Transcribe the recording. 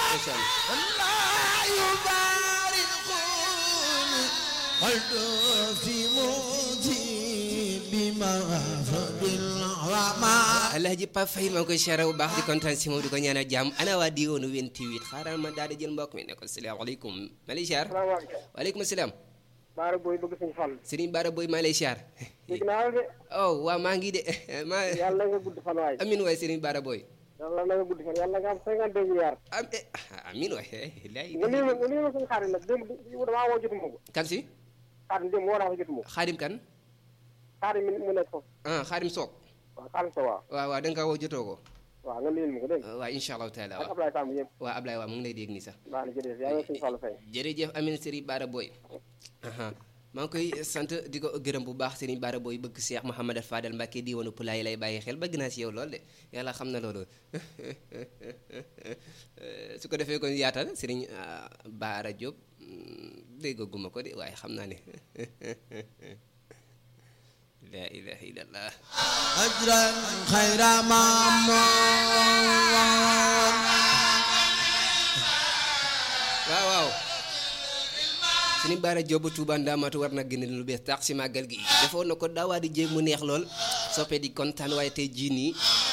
ndeysaan alhaji Pape Faye maa ngi koy siyaare bu baax di kontaan si moom di ko ñaanal jàmm ana waa diwaanu 28 xaaral ma daal di jël mbokk mi ne ko salaamaaleykum maa lay siyaar salaamaaleykum. waaleykum salaam Baara booy bëgg suñu fan. Serigne Bara Boy maa lay siyaar dégg naa la de. oh waaw maa ngi de maa yàlla nga gudd fan waay. amin waay Serigne Bara Boy yàlla na nga gudd fan yàlla nga am cinquante deux milliards. am eh, amin waay lay nga nii ma nga nii ma suñu xarit nag démb démb damaa woo jotuma ko. kan si xarit démb woo naa ko jotuma ko. xaadim kan xarit mi mu nekk foofu. ah xaadim soog waaw xarit sa waaw. waaw waaw da nga ko woo jotoo ko waaw nga nuyul ma ko dégg nga. waaw incha allahu taala ak waaw Ablaye Samb yëpp. waaw Ablaye waaw mu ngi lay dégg nii sax baax na jërëjëf yaa ngi suñu Fallou Faye. jërëjëf Amin Serigne Bara Boy aha maa ngi koy sant di ko gërëm bu baax Serigne Bara Boy bëgg Cheikh Mouhamadou Fadal Mbacke diwaanu Pulaay lay bàyyi xel bëgg naa si yow lool de yàlla xam na loolu su ko defee kon yaatal Serigne ah, Bara Diop mm, déggaguma ko de waaye xam naa ne la ilaha illallah أجرا خير مامون waaw waaw Serigne Bara Diop bu Touba Ndamatu war na génne lu bees tax si màggal gi defoon na ko daawaa di jéeg mu neex lool soppee di kontaan waaye tey jii nii